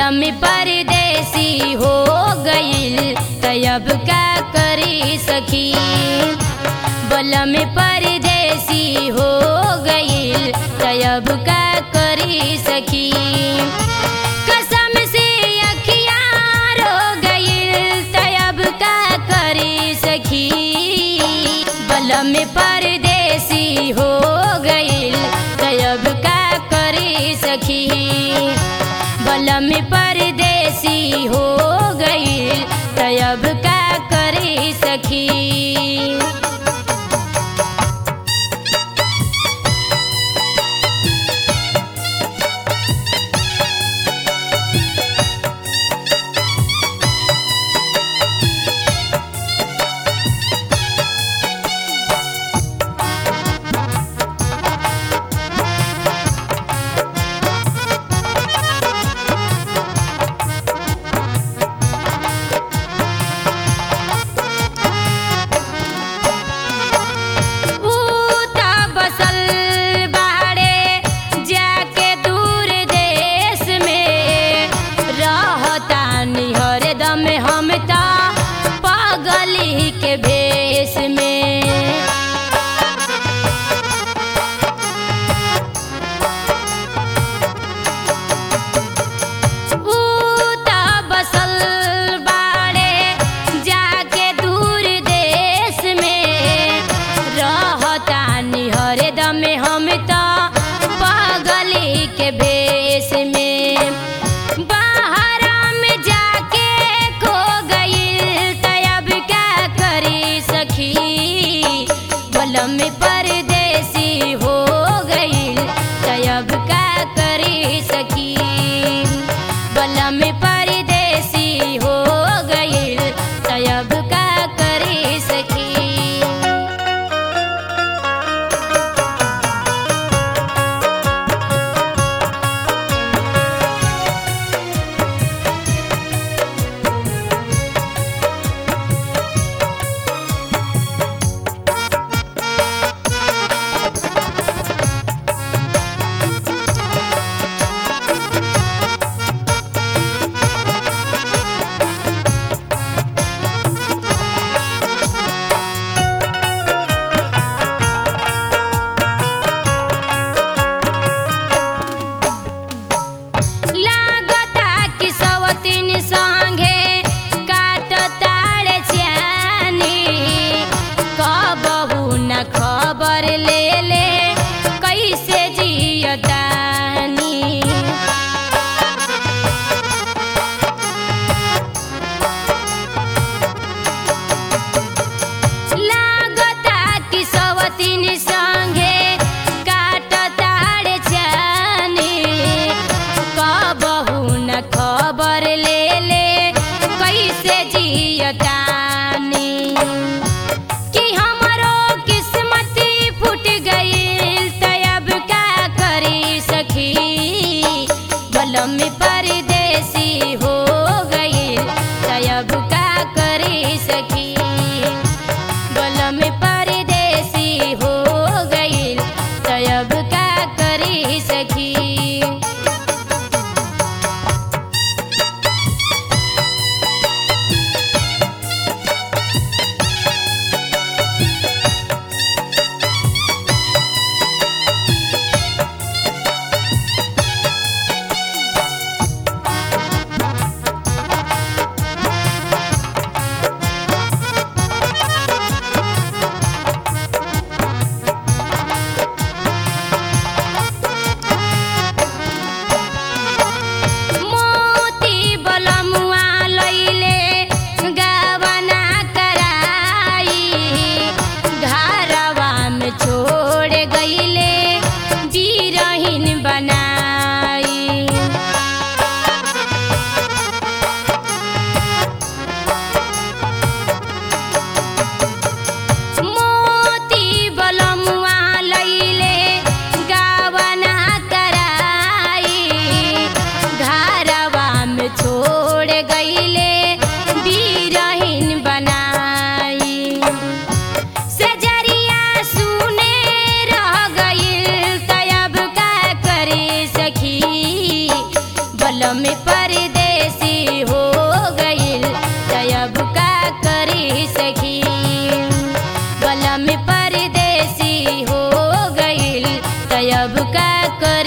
बलम परदेसी हो गईल तयब का करी सखी बलम परदेसी हो गईल तयब का करी सखी कसम से अखिया रो गईल तयब का करी सखी बलम परदेसी हो गईल तयब का करी सखी बलम परदेसी हो गईल तयब का करी सखी ऊता बसल बाड़े जाके दूर देश में रहता हरदम हम ता पागली के भेष में ऊता बसल बाड़े जाके दूर देश में रहता हरदम हम तो पागली के भेष में बाहर में जाके खो गईल तब क्या करी सखी बलम परदेसी हो गईल तब का करी सखी बलम परदेसी हो गईल तब का करी सखी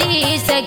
चालीस